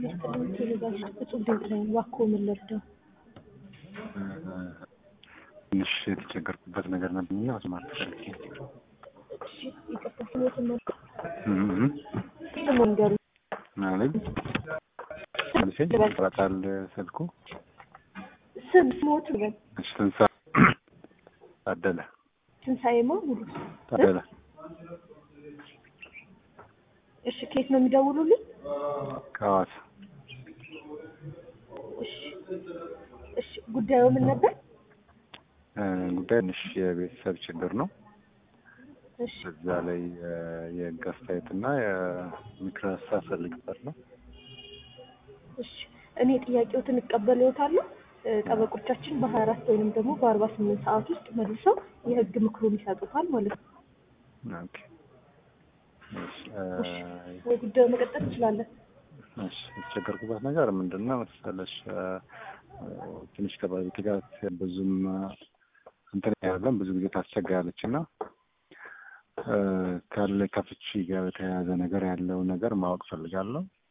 ጤና ይስጥልኝ ቴሌጋሽ እጹብ ድንቅ ነኝ። እባክዎ ምን ልርዳው? ትንሽ የተቸገርኩበት ነገር ነበርና መስማት ፈልጌ ነው። እሺ ይቅርታ ስሞትን ነው እም ስም ንገሩ። ማለት መልሴ ይቆረጣል ስልኩ። ስም ስሞት በል እሺ ትንሳ ታደለ ትንሣኤማ ሙሉ ታደለ እሺ ከየት ነው የሚደውሉልኝ? ከሐዋሳ እሺ እሺ ጉዳዩ ምን ነበር? እ ጉዳይ ትንሽ የቤተሰብ ችግር ነው። እሺ እዛ ላይ እ የህግ አስተያየትና የምክር ሀሳብ ፈልግበት ነው። እሺ እኔ ጥያቄዎትን እቀበልዎታለሁ። እ ጠበቆቻችን በሀያ አራት ወይንም ደግሞ በአርባ ስምንት ሰዓት ውስጥ መልሰው የህግ ምክሩን ይሰጡታል ማለት ነው። ኦኬ እሺ እ ወይ ጉዳዩ መቀጠል እንችላለን። እሺ የተቸገርኩበት ነገር ምንድን ነው መሰለሽ? እ ትንሽ ከባለቤቴ ጋር ብዙም እንትን ያለን ብዙ ጊዜ ታስቸግራለች እና እ ካለ ከፍቺ ጋር በተያያዘ ነገር ያለው ነገር ማወቅ ፈልጋለሁ።